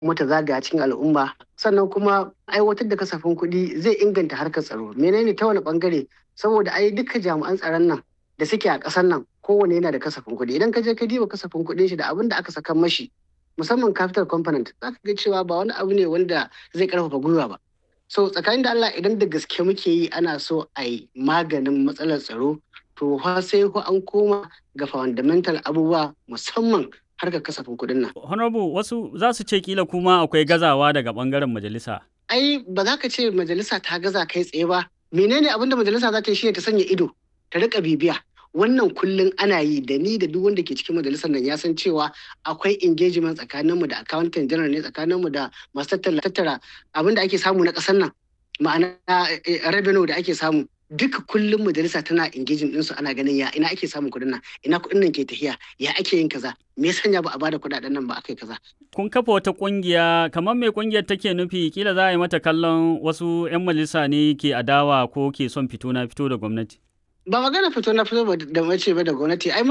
kuma ta zagaya cikin al'umma sannan kuma aiwatar da kasafin kuɗi zai inganta harkar tsaro menene ta wani bangare saboda ai duka jami'an tsaron nan da suke a ƙasar nan kowane yana da kasafin kuɗi idan ka je ka diba kasafin kuɗin shi da abin da aka saka mashi musamman capital component za ka ga cewa ba wani abu ne wanda zai karfafa gwiwa ba so tsakanin da Allah idan da gaske muke yi ana so a yi maganin matsalar tsaro to fa sai ko an koma ga fundamental abubuwa musamman harkar kasafin kuɗin nan. Honorable wasu za su ce kila kuma akwai gazawa daga bangaren majalisa. Ai ba za ka ce majalisa ta gaza kai tsaye ba. Menene abin da majalisa za ta yi shine ta sanya ido ta rika bibiya. Wannan kullum ana yi da ni da duk wanda ke cikin majalisar nan ya san cewa akwai engagement tsakaninmu da accountant general ne tsakaninmu da masu tattara abin da ake samu na ƙasar nan ma'ana revenue da ake samu duka kullum majalisa tana engaging ɗinsu ana ganin ya ina ake samun kuɗin nan ina kuɗin nan ke tafiya ya ake yin kaza me ya sanya ba a bada kuɗaɗen nan ba aka yi kaza. kun kafa wata ƙungiya kamar me ƙungiyar take nufi kila za a yi mata kallon wasu 'yan majalisa ne ke adawa ko ke son fito na fito da gwamnati. ba magana fito na fito da mace ba da gwamnati ai